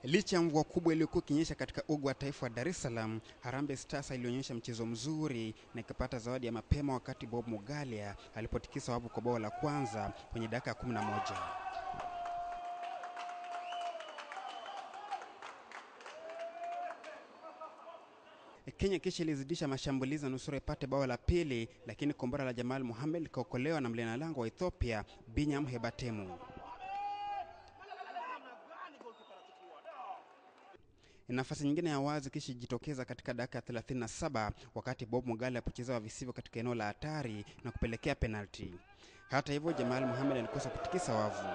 Licha ya mvua kubwa iliyokuwa ikinyesha katika uga wa taifa wa Dar es Salaam, Harambee Stars ilionyesha mchezo mzuri na ikapata zawadi ya mapema wakati Bob Mugalia alipotikisa wavu kwa bao la kwanza kwenye dakika ya 11. Kenya kisha ilizidisha mashambulizi na nusura ipate bao la pili, lakini kombora la Jamal Mohamed likaokolewa na mlinda lango wa Ethiopia Binyam Hebatemu. Nafasi nyingine ya wazi kisha ijitokeza katika dakika ya 37 wakati Bob Mugalia alipochezewa visivyo katika eneo la hatari na kupelekea penalti. Hata hivyo, Jamal Mohamed alikosa kutikisa wavu.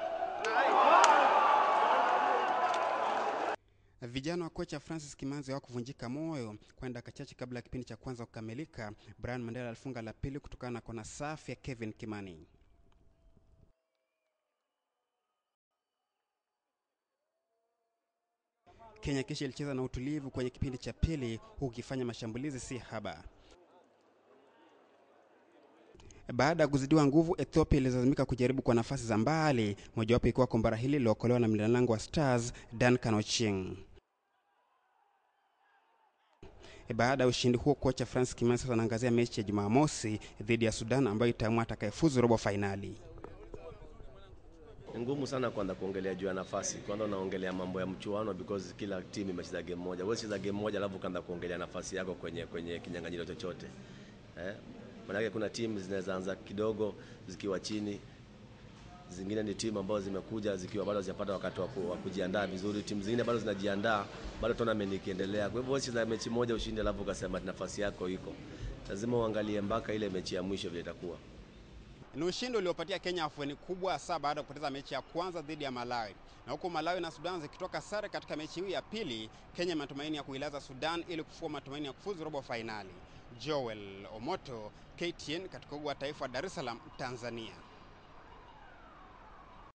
Vijana wa kocha Francis Kimanzi hawakuvunjika moyo, kwani dakika chache kabla ya kipindi cha kwanza kukamilika, Brian Mandela alifunga la pili kutokana na kona safi ya Kevin Kimani. Kenya kisha ilicheza na utulivu kwenye kipindi cha pili, huku ikifanya mashambulizi si haba. Baada ya kuzidiwa nguvu, Ethiopia ililazimika kujaribu kwa nafasi za mbali, mojawapo ikiwa kombara hili lilookolewa na mlinda lango wa Stars Duncan Ochieng. Baada ya ushindi huo, kocha Francis Kimanzi sasa anaangazia mechi ya Jumamosi dhidi ya Sudan ambayo itaamua atakayefuzu robo fainali. Ni ngumu sana kwanza kuongelea juu ya nafasi. Kwanza unaongelea mambo ya mchuano because kila timu imecheza game moja. Wewe cheza game moja alafu kaanza kuongelea nafasi yako kwenye kwenye kinyang'anyiro chochote. Eh? Maanake kuna timu zinaweza anza kidogo zikiwa chini, zingine ni timu ambazo zimekuja zikiwa bado hazijapata wakati wa kujiandaa vizuri. Timu zingine bado zinajiandaa, bado tournament ikiendelea. Kwa hivyo wewe cheza mechi moja ushinde, alafu ukasema nafasi yako iko, lazima uangalie mpaka ile mechi ya mwisho vile itakuwa. Ni ushindi uliopatia Kenya afueni kubwa hasa baada ya kupoteza mechi ya kwanza dhidi ya Malawi, na huku Malawi na Sudan zikitoka sare katika mechi hii ya pili, Kenya matumaini ya kuilaza Sudan ili kufua matumaini ya kufuzu robo fainali. Joel Omoto, KTN, katika uga wa taifa wa Dar es Salaam, Tanzania.